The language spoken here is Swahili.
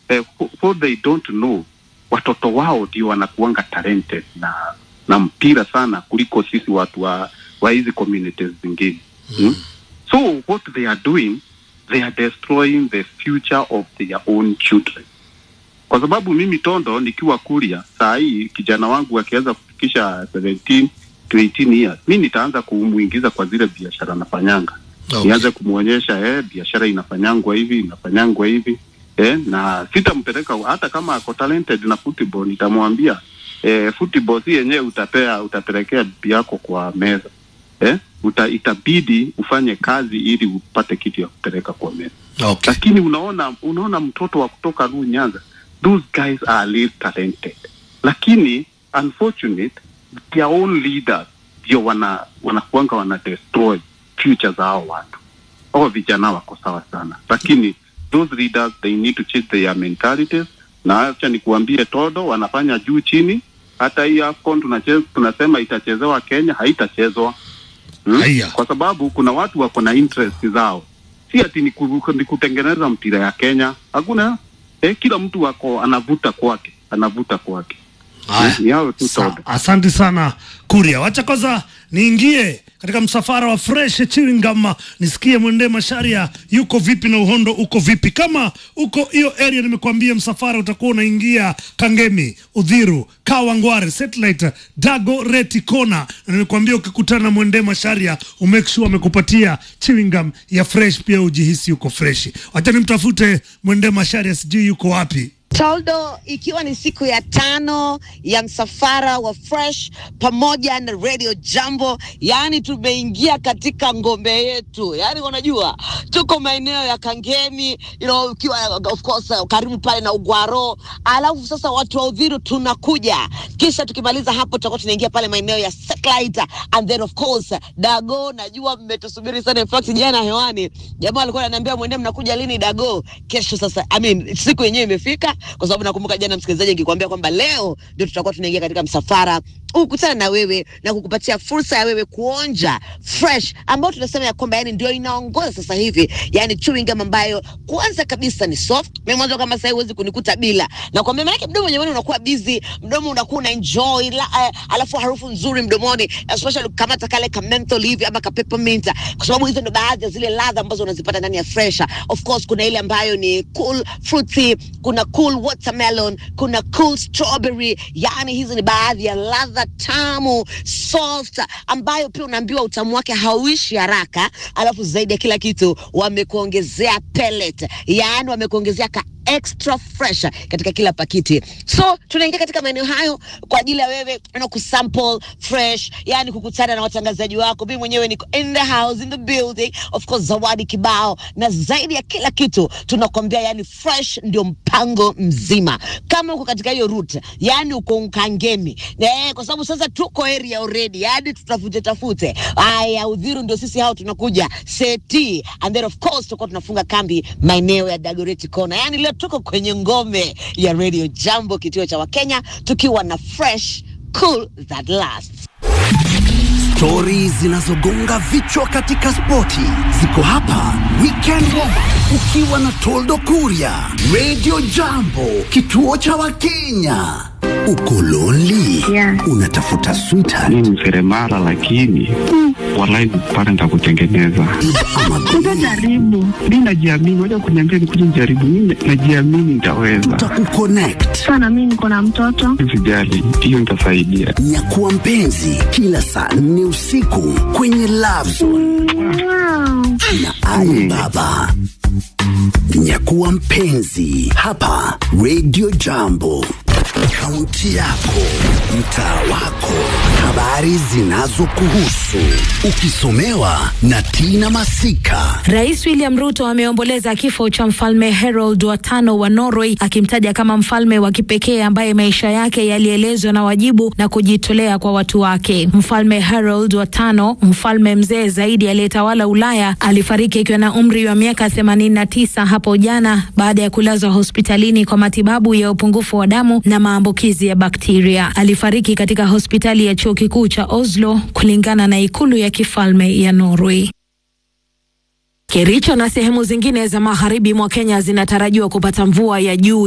eh, for, for they don't know watoto wao ndio wanakuanga talented na na mpira sana kuliko sisi watu wa wa hizi communities zingine mm. so what they are doing they are destroying the future of their own children kwa sababu mimi Tondo nikiwa Kuria saa hii kijana wangu akiweza kufikisha 17 to 18 years, mi nitaanza kumuingiza kwa zile biashara nafanyanga Okay. nianze kumwonyesha eh, biashara inafanyangwa hivi inafanyangwa hivi eh, na sitampeleka hata kama ako talented na football, nitamwambia eh, football si yenyewe utapea utapelekea bibi yako kwa meza eh, uta, itabidi ufanye kazi ili upate kitu ya kupeleka kwa meza Okay. lakini unaona unaona mtoto wa kutoka Ru Nyanza, those guys are really talented, lakini unfortunate their own leaders ndio wana wanakuanga wana destroy future za hao watu. Hao vijana wako sawa sana, lakini those leaders they need to change their mentalities. Na acha nikuambie, Todo wanafanya juu chini. Hata hii AFCON tunacheza, tunasema itachezewa Kenya, haitachezwa hmm? Haya. kwa sababu kuna watu wako na interest zao, si ati ni, ku, ni kutengeneza mpira ya Kenya. Hakuna eh, kila mtu wako anavuta kwake, anavuta kwake. Haya. Ni hao tu Sa- Todd. Asante sana Kuria, wacha kwanza niingie katika msafara wa fresh chewing gum, nisikie mwende Masharia yuko vipi na uhondo uko vipi. Kama uko hiyo area, nimekuambia msafara utakuwa unaingia Kangemi, Udhiru, Kawangware, Satellite, Dago, Reti, Kona, na nimekuambia ukikutana na mwende Masharia umake sure amekupatia chewing gum ya fresh, pia ujihisi uko fresh. Wacha nimtafute mwende Masharia, sijui yuko wapi. Toldo, ikiwa ni siku ya tano ya msafara wa Fresh pamoja na Radio Jambo, yaani tumeingia katika ngombe yetu. Yaani unajua tuko maeneo ya Kangemi, you know, ukiwa of course uh, karibu pale na Ugwaro, alafu sasa watu wa Udhiru tunakuja, kisha tukimaliza hapo tutakuwa tunaingia pale maeneo ya Satellite and then of course Dago, najua mmetusubiri sana. In fact jana hewani jamaa alikuwa ananiambia mwende, mnakuja lini Dago? Kesho sasa, I mean, siku yenyewe imefika, kwa sababu nakumbuka jana msikilizaji nikikwambia kwamba leo ndio tutakuwa tunaingia katika msafara ukutana na wewe na kukupatia fursa ya wewe kuonja fresh ambayo tunasema ya kwamba yani ndio inaongoza sasa hivi, yani chewing gum ambayo kwanza kabisa ni soft. Mimi mwanzo kama sasa huwezi kunikuta bila na kwambia, maana mdomo wenyewe unakuwa busy, mdomo unakuwa una enjoy la, uh, alafu harufu nzuri mdomoni, especially kamata kale ka menthol hivi ama ka peppermint, kwa sababu hizo ndo baadhi ya zile ladha ambazo unazipata ndani ya fresh. Of course kuna ile ambayo ni cool fruity, kuna cool watermelon, kuna cool strawberry, yani hizi ni baadhi ya ladha tamu soft, ambayo pia unaambiwa utamu wake hauishi haraka, alafu zaidi ya kila kitu wamekuongezea pellet, yani wamekuongezea ka extra fresh katika kila pakiti. So tunaingia katika maeneo hayo kwa ajili ya wewe na kusample fresh, yani kukutana na watangazaji wako. Mimi mwenyewe niko in the house in the building, of course zawadi kibao, na zaidi ya kila kitu tunakwambia, yani fresh ndio mpango mzima. Kama uko katika hiyo route, yani uko Nkangemi eh, kwa sababu sasa tuko area already, yani tutafute tafute. Aya, Udhiru ndio sisi hao tunakuja Seti, and then of course tutakuwa tunafunga kambi maeneo ya Dagoretti Kona. Yani leo tuko kwenye ngome ya Radio Jambo, kituo cha Wakenya, tukiwa na fresh cool that lasts. Stori zinazogonga vichwa katika spoti ziko hapa Weekend Warm ukiwa na Toldo Kuria, Radio Jambo, kituo cha Wakenya. Uko lonely? Yeah. Unatafuta sweetheart Mimi ni seremala lakini walai pale nitakutengeneza. ama Utajaribu. Mi najiamini, waja kuniambia nikuja nijaribu. Mi najiamini nitaweza. tutakukonnect. Sana mimi niko na mtoto. Sijali, hiyo nitasaidia. Nyakuwa mpenzi kila saa nne usiku kwenye Love Zone Wow. na Ali Baba. Nyakuwa mpenzi hapa Radio Jambo, kaunti yako, mtaa wako, habari zinazokuhusu, ukisomewa na Tina Masika. Rais William Ruto ameomboleza kifo cha mfalme Harold wa tano wa Norway akimtaja kama mfalme wa kipekee ambaye maisha yake yalielezwa na wajibu na kujitolea kwa watu wake. Mfalme Harold wa tano, mfalme mzee zaidi aliyetawala Ulaya, alifariki akiwa na umri wa miaka 89 hapo jana baada ya kulazwa hospitalini kwa matibabu ya upungufu wa damu na maambukizi ya bakteria. Alifariki katika hospitali ya chuo kikuu cha Oslo kulingana na ikulu ya kifalme ya Norway. Kericho na sehemu zingine za magharibi mwa Kenya zinatarajiwa kupata mvua ya juu